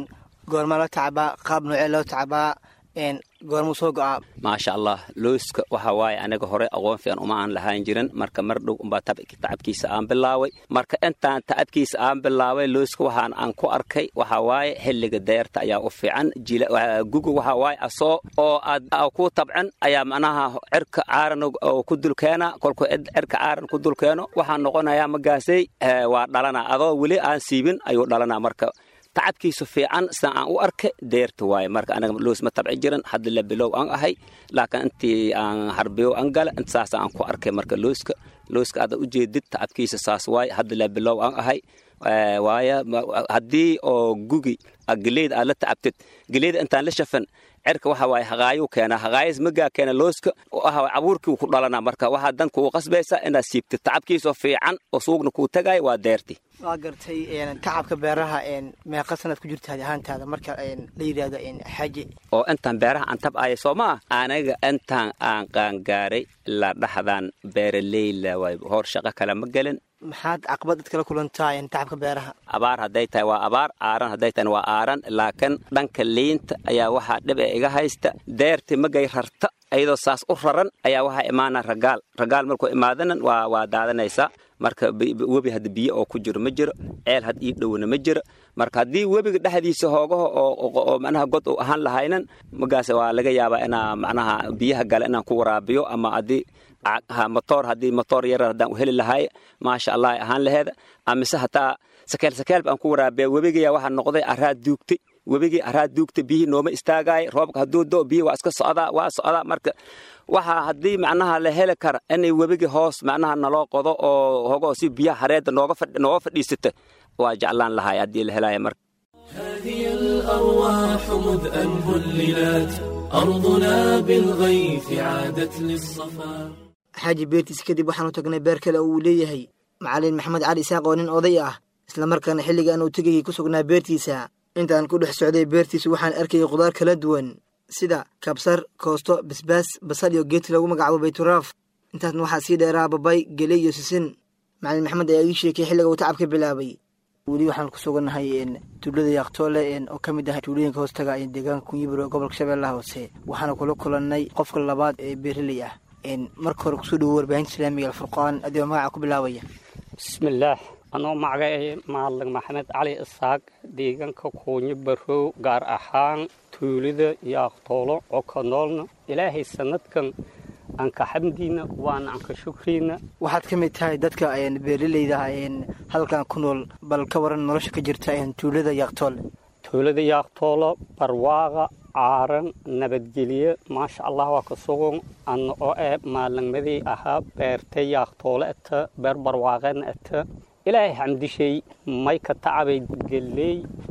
goormaa la tacbaa qaab noocee loo tacbaa goormuu soo go-aa maasha allah looska waxa waaye aniga hore aqoon fiican uma aan lahaan jirin marka mar dhow umbaa tacabkiisa aan bilaaway marka intaan tacabkiisa aan bilaaway looska waxaan aan ku arkay waxa waaye xilliga deerta ayaa u fiican guga waxa waaye asoo oo aad ku tabcan ayaa macnaha cirka caaran oo ku dulkeena kolku cirka caaran ku dulkeeno waxaa noqonayaa magaasay waa dhalana adoo weli aan siibin ayuu dhalanaa marka tacabkiisu fiican sida aan u arkay deerta waaye marka anaga loos ma tabci jiran hadda la bilow aan ahay laakiin intii aan harbiyo aan gala inta saasa aan ku arkay marka looska looska aad u jeedid tacabkiisa saas waaye hadda la bilow aan ahay waaye haddii oo gugi geleyda aad la tacabtid geleyda intaan la shafan cirka waxa waaye haqaayuu keenaa haqaayas magaa keena looska waxa waaye abuurkii ku dhalanaa marka waxaa dan kugu qasbaysa inaad siibtid tacabkiisoo fiican oo suugna kuu tagaaya waa deerti waa gartay tacabka beeraha meeqa sanad ku jirta hadi ahaantaada marka la yidhaahdo xaaji oo intaan beeraha aan tab'aya soo maa aniga intaan aan qaangaaray la dhaxdaan beeraleyla waay hor shaqo kale ma gelin maxaad caqabad dadkala kulantaa tacabka beeraha abaar hadday tahay waa abaar aaran hadday tahay waa aaran laakiin dhanka liinta ayaa waxaa dhib ee iga haysta deerti magay rarta iyadoo saas u raran ayaa waxaa imaana ragaal ragaal markuu imaadanan waa waa daadanaysaa marka webi hadda biyo oo ku jiro ma jiro ceel had ii dhowna ma jiro marka haddii webiga dhexdiisa hoogaho oo macnaha god uu ahaan lahaynan magaas waa laga yaabaa inaa macnaha biyaha gale inaan ku waraabiyo ama haddii motoor haddii motoor yarar haddaan u heli lahaay maasha allah ay ahaan laheeda amise hataa sakeel sakeel baan ku waraabiya webigaya waxaa noqday araad duugtay webigii araad duugtay biyihii nooma istaagaay roobka hadduu do biyi waa iska socdaa waa socdaa marka waxaa haddii macnaha la heli kara inay webigii hoos macnaha naloo qodo oo hogo si biyaha hareedda nooga fadhiisata waa jeclaan lahaay haddii la helaya marka هذه الأرواح مذ أن هللت أرضنا بالغيث عادت للصفا xaaji beertiisa kadib waxaanu tagnay beer kale oo uu leeyahay macalin maxamed cali isaaq oo nin oday ah islamarkaana xilligan uu tegayay ku sugnaa beertiisa intaan ku dhex socday beertiisa waxaan arkayay khudaar kala duwan sida kabsar koosto basbaas basal iyo geedka lagu magacaabo bayturaaf intaasna waxaa sii dheeraa babay geley iyo sisin macalin maxamed ayaa ii sheekay xilliga uu tacab ka bilaabay weli waxaan ku sugannahay tuulada yaaqtoole oo ka mid ah tuulooyinka hoostaga deegaanka kunyiburo ee gobolka shabeellaha hoose waxaana kula kulannay qofka labaad ee beeraley ah marka hore kusoo dhawo warbaahinta islaamiga alfurqaan adigoo magaca ku bilaabaya bismillaah anoo magacay maalig maxamed cali isaaq deegaanka kuunyo barow gaar ahaan tuulada yaaqtoolo oo ka noolna ilaahay sanadkan anka xamdiina waana anka shukriina waxaad ka mid tahay dadka beeraleyda halkan ku nool bal ka waran nolosha ka jirta tuulada yaaqtoole tuulada yaaqtoolo barwaaqa caaran nabadgelye maasha allah waa ka sugan ana oo eh maalinmadii ahaa beerta yaaqtoole ata beer barwaaqeena ata ilaahay xamdishay may ka tacabay geley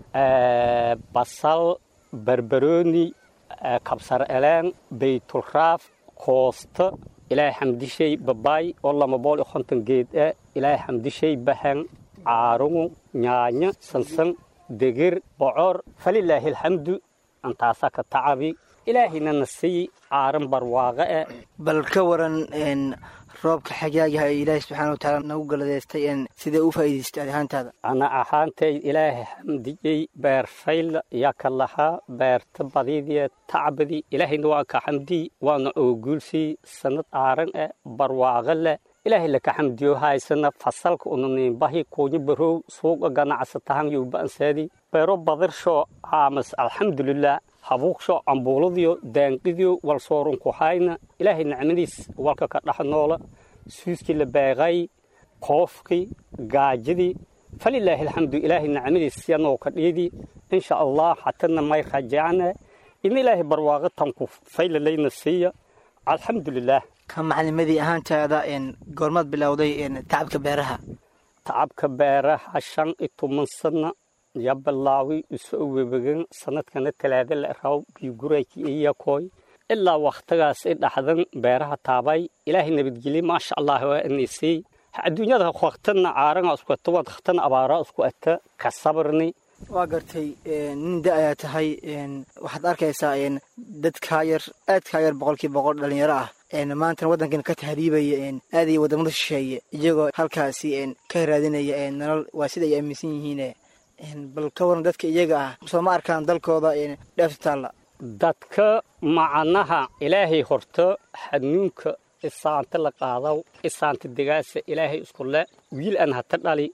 basal barbarooni kabsar eleen baytulraaf koosta ilaahay xamdishay babaay oo lama bool iyo konton geed ah ilaahay xamdishay bahan caarugu nyaanyo sansan degir bocor falilaahi alxamdu antaasaa ka tacabi ilaahayna na sii caaran barwaaqe eh bal ka waran roobka xagaagaha ee ilaahay subxaana wa tacaala nagu galadeystay sidee u faa'iidaystay ad ahaantaada ana ahaantay ilaahay xamdiyey beer fayla yaa ka lahaa beerta badiidie tacbadi ilaahayna waa ka xamdiy waana ooguulsii sanad caaran eh barwaaqe leh ilaahay laka xamdiyo haysana fasalka unaniinbahi kuunyo barow suuqa ganacsatahan yowba'ansaadi beero badirsho aamas alxamdulilah habuuqsho cambuuladiyo daanqidiyo walsoorunku hayna ilaahay nicmadiis walka ka dhex noola suuskii la beeqay koofkii gaajadii falilaahi alxamdu ilaahay nicmadiis yanoo ka dhiidi insha allah hatana may rajacna in ilaahay barwaaqo tanku faylalayna siiya alxamdulilah ka macalimadii ahaantaada goormaad bilowday tacabka beeraha tacabka beeraha shan iyo toban sana ya bilaawi isoo webegan sanadkana talaada la raw biyugurayki iyakoy ilaa wakhtigaas i dhaxdan beeraha taabay ilaahay nabadgelye maasha allah waa inisii adduunyada waktana caaranga isku ata waktana abaara isku ata ka sabrni waa gartay nin da ayaa tahay waxaad arkaysaa dad kaa yar aad kaa yar boqolkii boqol dhalinyaro ah maantana waddankan ka tahriibaya aadaya waddamada shisheeye iyagoo halkaasi ka raadinaya nolol waa sida ay aaminsan yihiin bal ka waran dadka iyaga ah soo ma arkaan dalkooda dheefta taalla dadka macanaha ilaahay horto xanuunka isaanta la qaadaw isaanta degaasa ilaahay isku le wiil aan hata dhali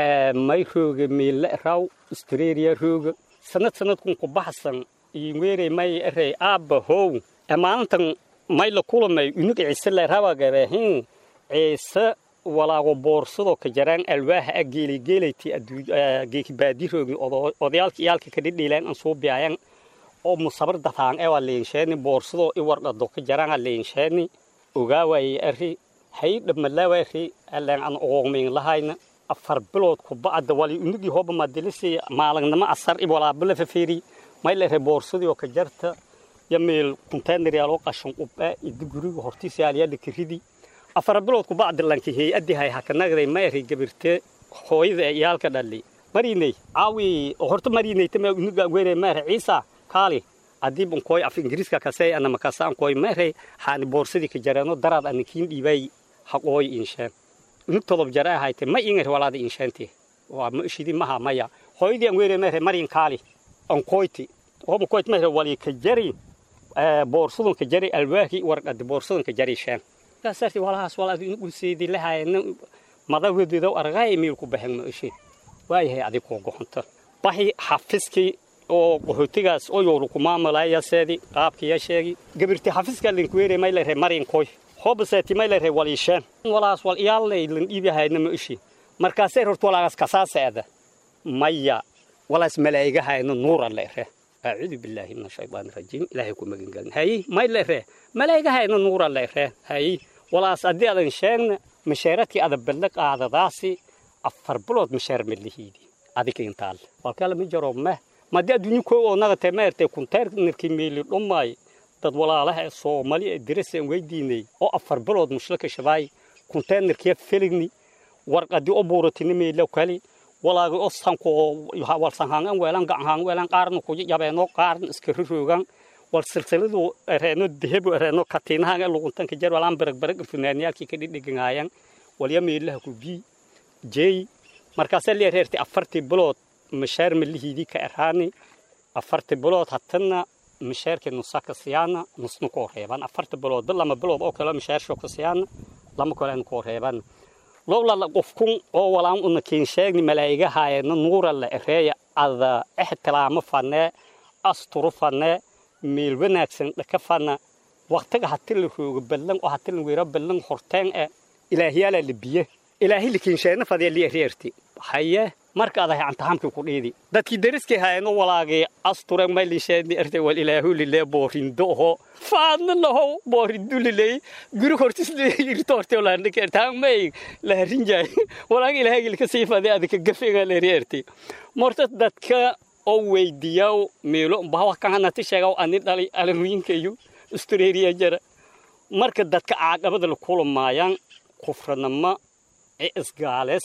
may rooga meelle raw australia rooga sanad sanadkun ku baxsan iweerey may erey aabba how maalintan may la kulamay unug ciise le rabagabehin ciise walaago boorsado ka jaraan alwaaha a geeligeelayti geekibaadiroogni odayaalka iyaalka kadhidhiileen an suu biyaayan oo musabar dataan ewa leensheeni boorsado i wardhado ka jaraan a leensheeni ogaawaye ari hay dhamalaawari aleen an oogmiin lahayna afar bilood ku bacda wali unugii hoba madilisi maalagnimo asar i walaabala fafeeri may lere boorsadii oo ka jarta ya meel konteynar yaaloo qashan qubaa idi guriga hortiisa yaalyaala kiridi afar bilood ku bacda lanki hay-adii hay hakanagday ma eri gabirte hooyada iyaalka dhali mariney caawi horta marineytama unuga were maere ciisa kaali haddii bankooy af ingiriiska kasey ana makasaan kooy maere haani boorsadii ka jareeno daraad ana kiin dhiibay haqooy insheen unug todob jare ahayte ma ingar walaada insheenti waa ma ishidi maha maya hooyadii an were maere marin kaali ankoyti hoba koyt maere wali ka jari boorsadun ka jari alwaahi warqadi boorsadun ka jari sheen kaasarti walahaas walaad ugu seedi lahayna madawedeedo argaay miilku baxen ma ishi waayahay adig koo goxonta baxi xafiskii oo qaxootigaas oo yowru ku maamulaya seedi qaabkiya sheegi gabirti xafiska linkuweere may leeyahay marin koy hobaseeti may leeyahay waliisheen walaas wal iyaalay lan dhiibahayna ma ishi markaasay horta walaagaas kasaaseeda maya walaas malaa'igahayna nuura leeyahay أعوذ بالله من الشيطان الرجيم إلهي كو مغن قال هاي ما إلا ريه ملايقة هاي نور الله ريه هاي ولا أصدي أدن شان مشارتي أدب بلق هذا داسي أفر بلود مشار من اللي هيدي أديك ينتال والكلام مجرب ما ما دي أدوني كو ونغا تمارتي كنتار نركي ميلي الأماي dad walaalaha Soomaali ee diraseen weydiinay oo afar bilood mushlaka shabay containerkii filigni warqadii oo buuratini meelo kali walaaga oo sanko wal sanhaan weelan gacan weelan qaarna ku yabeeno qaarna iska ruroogan wal silsiladu reeno dehebo reeno katiinaha luguntan ka jar walaan barag barag funaaniyalki ka dhigayaan wal yameelaha ku bi jey markaas la reerti afartii bilood mashaar milihiidi ka eraani afartii bilood hatana mashaarkii nusaka siyaana nusna ko reeban afartii bilood bil lama bilood oo kale mashaar shoo ka siyaana lama kale ko reeban lowla la qofkun oo walaan una keen sheegni malaa'igahaayna nuura la ereeya ada ixtiraamo fanee asturu fanee meel wanaagsan dhaka fana waqtiga hati la roogo ballan oo hati la weero ballan horteen e ilaahyaala la biye ilaahi la keen sheegna fadee li ereerti haye marka adahay antahamkii ku dhiidi dadkii dariskii haayno walaagii asture maylisheedni erte wal ilaahu lilee boorindo oho faadna laho boorindo liley guri hortis irto horte olaandhika ertaan may laharinjaay walaag ilaahagii lika sii fadee adika gafega leeri erti morta dadka oo weydiyaw meelo bawa kahanati sheegaw ani dhali alanuyinkayu australia jara marka dadka caaqabada la kulamaayaan kufranama ee isgaales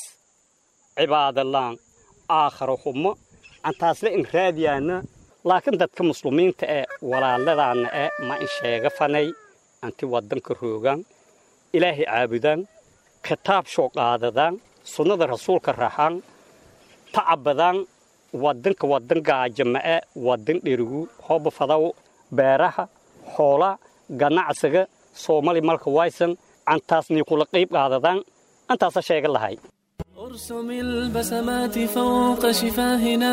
cibaadalaan aakharo xumo antaasle in raadiyaana laakiin dadka muslimiinta ee walaaladaana ee ma in sheega fanay anti wadanka roogaan ilaahay caabudaan kitaab shoo qaadadaan sunnada rasuulka raxaan tacabadaan wadanka wadan gaajama'e wadan dherigu hooba fadaw beeraha xoola ganacsiga soomali malka waysan antaasnii kula qayb qaadadaan antaasa sheega lahay ارسم البسمات فوق شفاهنا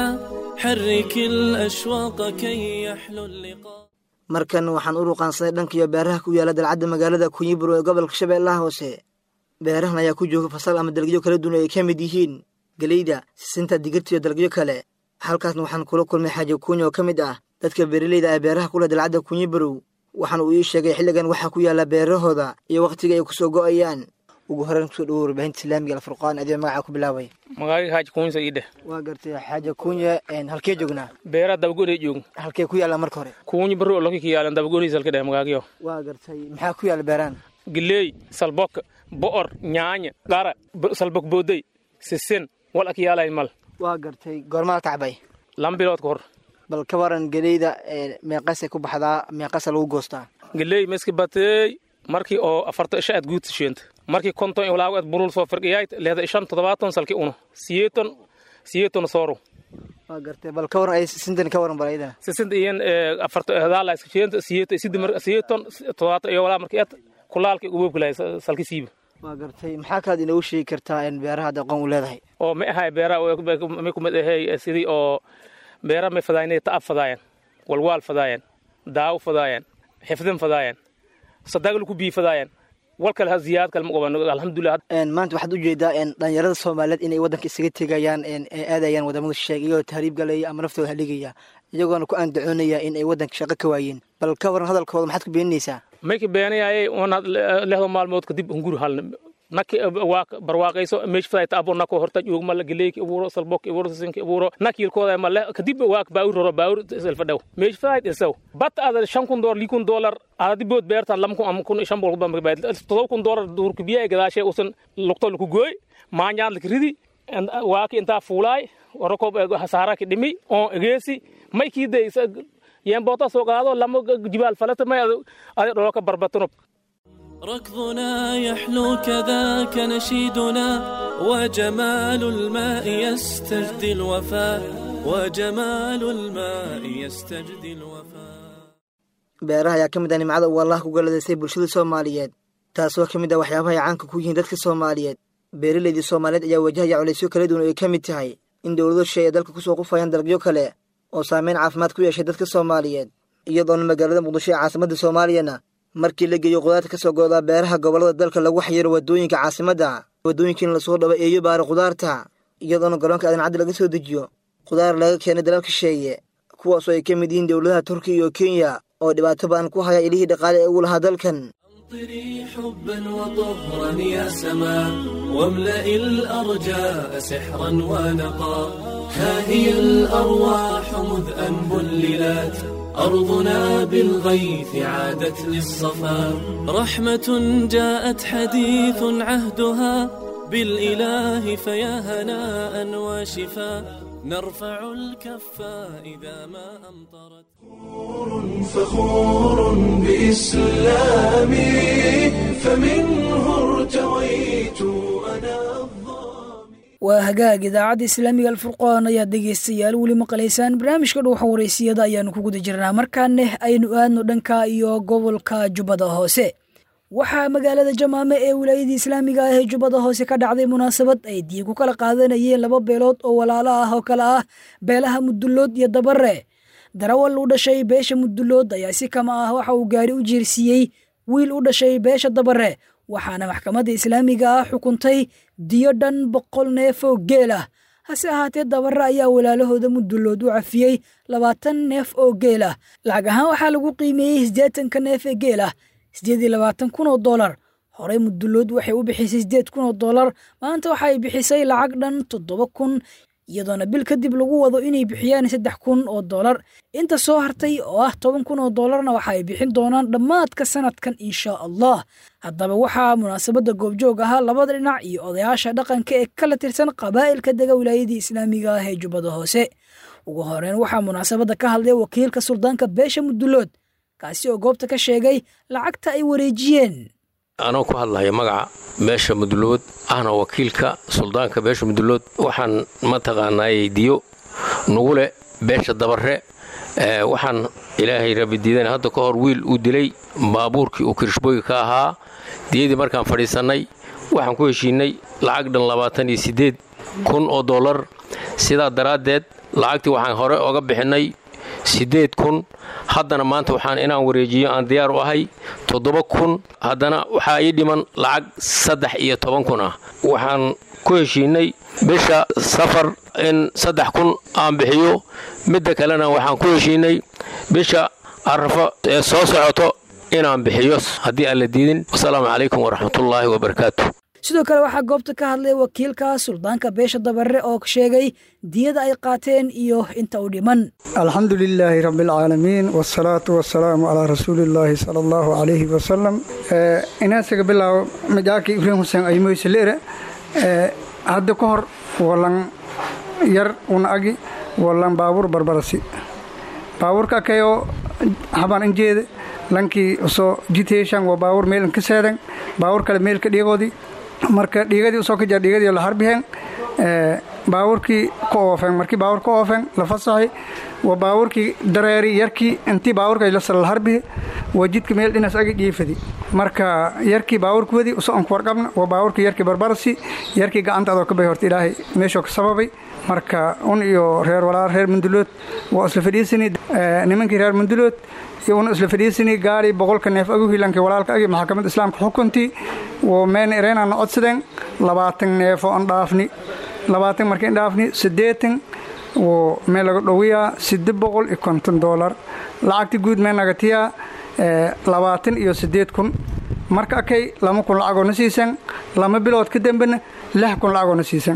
حرك الأشواق كي يحلو اللقاء markan waxaan u ruqaansaday dhankiyo beeraha ku yaala dalcadda magaalada kunyiburo ee gobolka shabeellaha hoose beerahan ayaa ku jooga fasal ama dalagyo kala duwan ay ka mid yihiin geleyda sisinta digirta iyo dalagyo kale halkaasna waxaan kula kulmay xaaji kuunya oo ka mid ah dadka beeraleyda ee beeraha kula dalcadda kunyiburow waxaana uu ii sheegay xilligan waxaa ku yaala beerahooda iyo wakhtiga ay ku soo go'ayaan ugu horreyn kusoo dhawo warbaahinta islaamiga alfurqaan adiga magacaa ku bilaabay magaaga xaaji kuunsa ii dheh waa gartay xaaja kuunya halkee joognaa beera dabagoonay joog halkee ku yaalla marka hore kuunya barro loki ka yaalan dabagooniis halka dheh magaagyo waa gartay maxaa ku yaalla beeraan galeey salbok bo'or nyaanya qara salbok boodey sisin wal ak yaalay mal waa gartay goormaa tacbay lam bilood ka hor bal ka waran geleyda meeqasay ku baxdaa meeqasa lagu goostaa galeey meski batey markii oo afarta isha aad guud sheenta markii konton walaago aad burul soo firqiyayd leeda ishan toddobaatan salki uno siyeeton siyeeton sooru waa gartay bal ka waran ay sintan ka waran bal ayadana sisinta iyan afarto hadaala iskasheenta siyeeto sidi mar siyeeton todobaata iyo walaa marka et kulaalka uwebkalahay salki siiba waa gartay maxaa kaad inoogu sheegi kartaa in beeraha hadda aqoon u leedahay oo ma ahay beeraha may kumid ahay sidii oo beera may fadaayan ta'ab fadaayan walwaal fadaayan daawo fadaayan xifdin fadaayan sadaglu ku bii fadaayan wal kale ha ziyaad kale ma qabano alxamdulilah maanta waxaad ujeedaa dhalinyarada soomaaliyeed inay waddanka isaga tegayaan aadayaan wadamada shisheeg iyagoo tahriib galaya ama naftooda haligaya iyagoona ku andacoonaya in ay waddanka shaqo ka waayeen bal ka waran hadalkooda maxaad ku beeninaysaa mayka beenayaye onaad lehdo maalmood kadib hunguri halna naki waa barwaaqayso meesh faday taabo nako horta joogma la galeeyki abuuro salbok abuuro sinki abuuro nakilkooda ma le kadib waa baawur roro baawur selfa dhow meesh faday isaw bat ada shan kun dolar likun dolar ada bood beerta lam kun am kun shan bol bam baad todoba kun dolar duurka biyaa gadaashay usan luqto laku gooy maanyaad laka ridi waa ki intaa fuulaay warako hasaara ki dhimi oo egeesi may kiiday yeen boota soo qaado lama jibaal falata may ada dholka barbatano ركضنا يحلو كذاك نشيدنا وجمال الماء يستجدي الوفاء وجمال الماء يستجدي الوفاء beeraha ayaa ka mid ah nimcada uu allah ku galadaystay bulshada soomaaliyeed taasoo ka mid ah waxyaabaha ay caanka ku yihiin dadka soomaaliyeed beeralaydii soomaaliyeed ayaa wajahaya culaysyo kala duwan oo ay ka mid tahay in dowlado shay ay dalka kusoo qufayaan dalagyo kale oo saameyn caafimaad ku yeeshay dadka soomaaliyeed iyadoona magaalada muqdisho ee caasimadda soomaaliyana markii la geeyo qudaarta ka soo goodaa beeraha gobollada dalka lagu xayiro waddooyinka caasimadda waddooyinkiina lasoo dhabo eeyo baara qudaarta iyadoona garoonka adancaddi laga soo dejiyo qudaar laga keenay dalal kasheeye kuwaasoo ay ka mid yihiin dowladaha turkiya iyo kenya oo dhibaato badan ku haya ilihii dhaqaale ee ugu lahaa dalkan أمطري حبا وطهرا يا سماء واملئ الأرجاء سحرا ونقا ها هي الأرواح مذ أن بللت أرضنا بالغيث عادت للصفا رحمة جاءت حديث عهدها بالإله فيا هناء وشفا نرفع الكف إذا ما أمطرت فخور بإسلامي فمنه ارتويت أنا waa hagaag idaacadda islaamiga alfurqaan ayaad dhegaystayaal weli maqlaysaan barnaamijka dhuuxa waraysiyada ayaanu ku guda jirnaa markaaneh aynu aadno dhanka iyo gobolka jubbada hoose waxaa magaalada jamaame ee wilaayadii islaamiga ah ee jubbada hoose ka dhacday munaasabad ay diig ku kala qaadanayeen laba beelood oo walaalo ah oo kale ah beelaha mudullood iyo dabare darawal u dhashay beesha mudullood ayaa si kama ah waxa uu gaari u jiirsiiyey wiil u dhashay beesha dabare waxaana maxkamadda islaamiga ah xukuntay diyo dhan boqol neef oo geel ah hase ahaatee dabare ayaa walaalahooda mudullood u cafiyey labaatan neef oo geel ah lacag ahaan waxaa lagu qiimeeyey siddeetanka neef ee geel ah siddeed iyo labaatan kun oo dollar horey mudullood waxay u bixisay siddeed kun oo dollar maanta waxa ay bixisay lacag dhan toddoba kun iyadoona bil kadib lagu wado inay bixiyaan saddex kun oo dollar inta soo hartay oo ah toban kun oo dollarna waxa ay bixin doonaan dhammaadka sanadkan insha allah haddaba waxaa munaasabadda goobjoog ahaa labada dhinac iyo odayaasha dhaqanka ee kala tirsan qabaa'ilka dega wilaayadii islaamiga ah ee jubbada hoose ugu horeyn waxaa munaasabadda ka hadlay wakiilka suldaanka beesha mudullood kaasi oo goobta ka sheegay lacagta ay wareejiyeen anoo ku hadlaya magaca beesha mudullood ahna wakiilka suldaanka beesha mudullood waxaan mataqaanaayey diyo nugu leh beesha dabare waxaan ilaahay rabidiidan hadda ka hor wiil uu dilay baabuurkii uu kirishbooyi ka ahaa diyadii markaan fadhiisannay waxaan ku heshiinnay lacag dhan labaatan iyo siddeed kun oo dollar sidaa daraaddeed lacagtii waxaan hore oga bixinnay siddeed kun haddana maanta waxaan inaan wareejiyo aan diyaar u ahay toddoba kun haddana waxaa ii dhiman lacag saddex iyo toban kun ah waxaan ku heshiinnay bisha safar in saddex kun aan bixiyo midda kalena waxaan ku heshiinnay bisha arrafo ee soo socoto inaan bixiyo haddii aan la diidin wasalaamu calaykum waraxmatullaahi wabarakaatu sidoo kale waxaa goobta ka hadlay wakiilka suldaanka beesha dabare oo sheegay diyada ay qaateen iyo inta u dhiman alxamdu lilaahi rabbi alcaalamiin wasalaatu wasalaamu calaa rasuulillaahi sala allahu calayhi wasalam inaasaga bilaabo majaaki ibraahim xuseen aymoyselere hadda ka hor walan yar una agi walan baabuur barbarasi baabuurka kayoo habaan injeede lankii usoo jiteeshan waa baabuur meelan ka seedan baabuur kale meelka dhiigoodii marka dhiigadii usoo ka jaa dhiigadii la harbiheen baabuurkii ka oofeen markii baabuur ka oofeen la fasaxay waa baabuurkii dareeri yarkii intii baabuurka la salal harbihi waa jidka meel dhinaas agi dhiifadi marka yarkii baabuurka wadi usoon ku warqabna waa baabuurkii yarkii barbarasi yarkii gacanta adoo ka bay horta ilaahay meeshoo ka sababay marka un iyo reer walaal reer mundulood waa isla fadhiisani nimankii reer mundulood iyo una isla fadhiisani gaari boqolka neef agu hilankii walaalka agi maxkamadda islaamka xukuntii woo meen ireenaana codsadeen labaatan neefo aan dhaafni labaatan markii aan dhaafni siddeetan woo meel laga dhowiyaa sidde boqol iyo konton doolar lacagti guud mee nagatiyaa labaatan iyo siddeed kun marka akay lama kun lacagoo na siisan lama bilood ka dambena lix kun lacagoo na siisan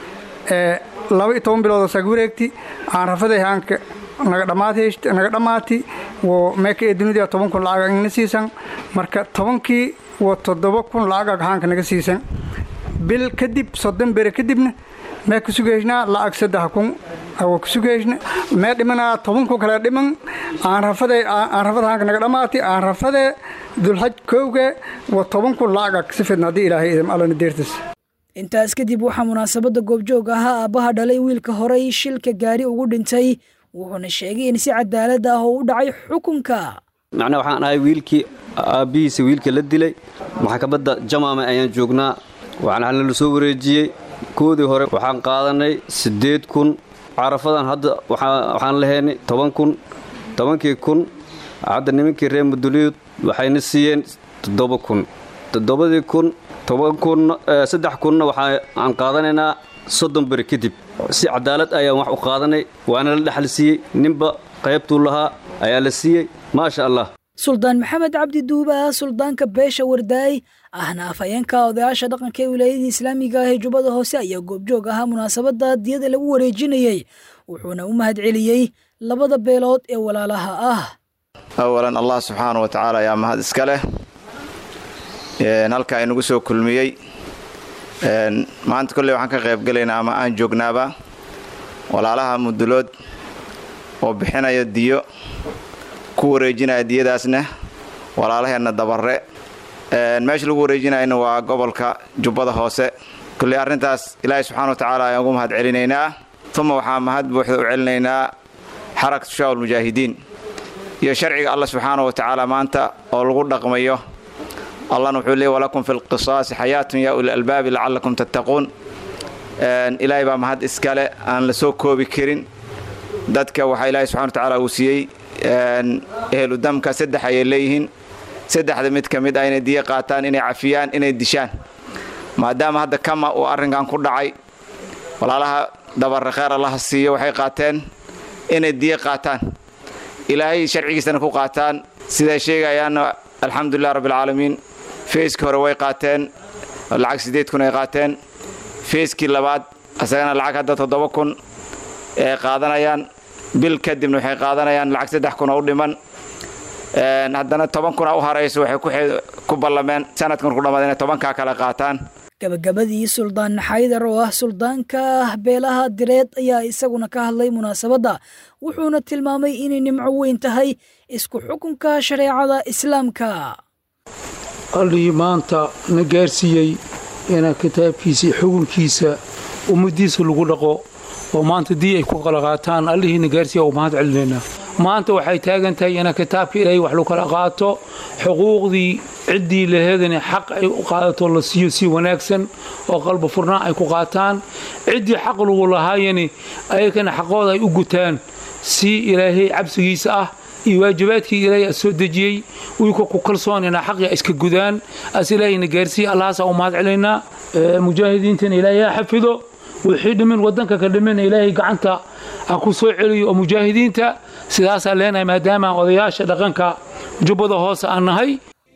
laba iyo toban bilood oo saag wareegti aan rafaday haanka naga dhammaat naga dhammaati woo meeka ee dunida toban kun lacag na siisan marka tobankii waa toddoba kun lacag haanka naga siisan bil kadib soddon bere kadibna mee ku sugaysnaa lacag saddex kun waa ku sugaysna mee dhimanaa toban kun kale dhiman aan rafade aan rafada haanka naga dhammaati aan rafade dulxaj kowge waa toban kun lacag si fidna haddii ilaahay idam allana deertis intaas kadib waxaa munaasabadda goobjoog ahaa aabbaha dhalay wiilka horey shilka gaari ugu dhintay wuxuuna sheegay in si cadaalad ah oo u dhacay xukunka macnaa waxaan ahay wiilkii aabbihiisa wiilka la dilay maxkamadda jamaame ayaan joognaa waxaana la soo wareejiyey koodii hore waxaan qaadanay siddeed kun carafadan hadda waxaan lahaynay toban kun tobankii kun hadda nimankii reer muduliyud waxayna siiyeen toddoba kun toddobadii kun toban kun saddex kunna waxaan qaadanaynaa soddon beri kadib si cadaalad ayaan wax u qaadanay waana la dhexal siiyey ninba qaybtuu lahaa ayaa la siiyey maasha allah suldaan maxamed cabdi duuba suldaanka beesha wardaay ahna afhayeenka odayaasha dhaqanka ee wilaayadii islaamiga ah ee jubbada hoose ayaa goobjoog ahaa munaasabadda diyada lagu wareejinayey wuxuuna u mahad celiyey labada beelood ee walaalaha ah awalan allah subxaana wa tacaala ayaa mahad iska leh halkaa inagu soo kulmiyey maanta kolley waxaan ka qaybgelaynaa ama aan joognaaba walaalaha mudulood oo bixinaya diyo ku wareejinaya diyadaasna walaalaheenna dabarre meesha lagu wareejinayana waa gobolka jubbada hoose kolley arrintaas ilaahay subxana wa tacaala ayaan ugu mahad celinaynaa uma waxaa mahad buuxda u celinaynaa xarakatu shaawal mujaahidiin iyo sharciga allah subxaana wa tacaala maanta oo lagu dhaqmayo allahna wuxuu leey walakum fi lqisaasi xayaatun yaa uli albaabi lacallakum tattaquun ilaahay baa mahad iskale aan la soo koobi karin dadka waxaa ilaahay subxana wa tacaala uu siiyey ehlu damka saddex ayay leeyihiin saddexda mid ka mid ah inay diyo qaataan inay cafiyaan inay dishaan maadaama hadda kama uu arrinkan ku dhacay walaalaha dabarre kheer allaha siiyo waxay qaateen inay diyo qaataan ilaahay sharcigiisana ku qaataan siday sheegayaanna alxamdulilah rabbialcaalamiin feeskii hore way qaateen lacag siddeed kun ay qaateen feeskii labaad isagana lacag hadda toddoba kun ay qaadanayaan bil kadibna waxay qaadanayaan lacag saddex kun oo u dhiman haddana toban kuna u harayso waxay ku ballameen sanadkan ku dhammaad inay tobankaa kale qaataan gabagabadii suldaan xaydar oo ah suldaanka beelaha direed ayaa isaguna ka hadlay munaasabadda wuxuuna tilmaamay inay nimco weyn tahay isku xukunka shareecada islaamka allihii maanta na gaarsiiyey inaa kitaabkiisa xukunkiisa ummaddiisa lagu dhaqo oo maanta dii ay ku kala qaataan allihii na gaarsiiya u mahad celinaynaa maanta waxay taagan tahay inaa kitaabka ilaahay wax lagu kala qaato xuquuqdii ciddii laheedani xaq ay u qaadato la siiyo si wanaagsan oo qalba furnaan ay ku qaataan ciddii xaq lagu lahaayani ayakana xaqooda ay u gutaan si ilaahay cabsigiisa ah iyo waajibaadkii ilaahay a soo dejiyey wiilka ku kalsoon inaa xaqii iska gudaan as ilaahayna gaarsiiya allahaasaa u mahad celaynaa mujaahidiintana ilaahay ha xafido wixii dhimin waddanka ka dhimina ilaahay gacanta ha ku soo celiyo oo mujaahidiinta sidaasaa leenahay maadaama odayaasha dhaqanka jubbada hoose aan nahay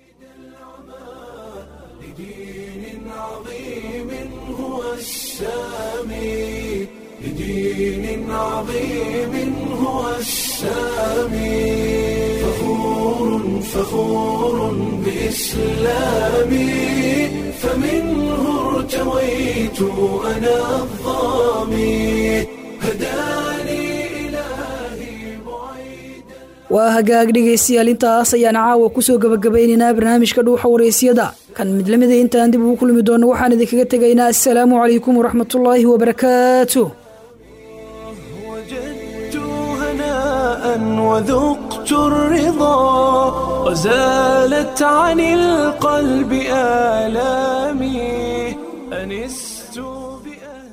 بدين عظيم هو السامي فخور فخور بإسلامي فمنه ارتويت أنا الظامي هداني waa hagaag dhegaystayaal intaas ayaan caawa kusoo gabagabaynaynaa barnaamijka dhuuxa waraysyada kan mid lamida intaan dib ugu kulmi doono waxaan idinkaga tegaynaa assalaamu calaykum waraxmatullaahi wabarakaatu وذقت الرضا وزالت عن القلب آلامي أنست بأهل